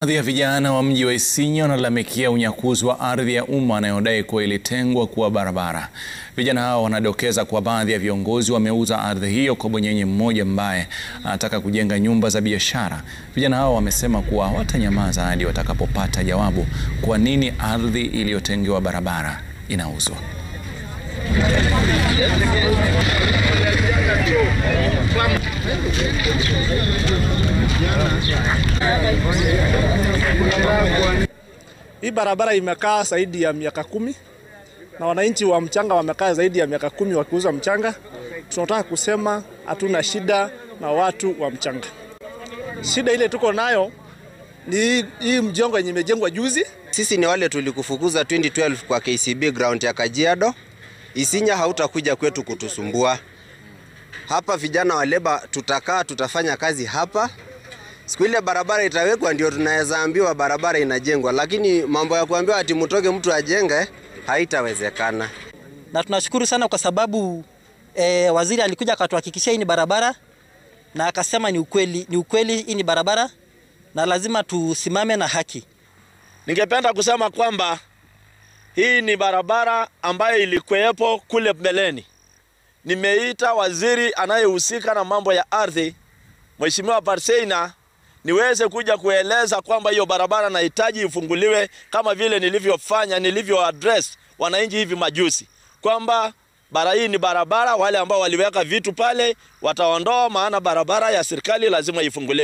Baadhi ya vijana wa mji wa Isinya wanalalamikia unyakuzi wa ardhi ya umma anayodai kuwa ilitengwa kuwa barabara. Vijana hao wanadokeza kuwa baadhi ya viongozi wameuza ardhi hiyo kwa bwenyenye mmoja ambaye anataka kujenga nyumba za biashara. Vijana hao wamesema kuwa hawatanyamaza hadi watakapopata jawabu kwa nini ardhi iliyotengewa barabara inauzwa. Hii barabara imekaa zaidi ya miaka kumi na wananchi wa mchanga wamekaa zaidi ya miaka kumi wakiuza mchanga. Tunataka kusema hatuna shida na watu wa mchanga. Shida ile tuko nayo ni hii- hii mjengo yenye imejengwa juzi. Sisi ni wale tulikufukuza 2012 kwa KCB ground ya Kajiado. Isinya hautakuja kwetu kutusumbua. Hapa vijana wa leba tutakaa, tutafanya kazi hapa. Siku ile barabara itawekwa ndio tunaweza ambiwa barabara inajengwa, lakini mambo ya kuambiwa ati mtoke mtu ajenge haitawezekana. na tunashukuru sana kwa sababu eh, waziri alikuja akatuhakikishia hii ni barabara na akasema ni ukweli, ni ukweli hii ni barabara na lazima tusimame na haki. Ningependa kusema kwamba hii ni barabara ambayo ilikuwepo kule mbeleni. Nimeita waziri anayehusika na mambo ya ardhi, Mheshimiwa Parseina, niweze kuja kueleza kwamba hiyo barabara nahitaji ifunguliwe kama vile nilivyofanya, nilivyo address wananchi hivi majuzi kwamba bara hii ni barabara, wale ambao waliweka vitu pale wataondoa, maana barabara ya serikali lazima ifunguliwe.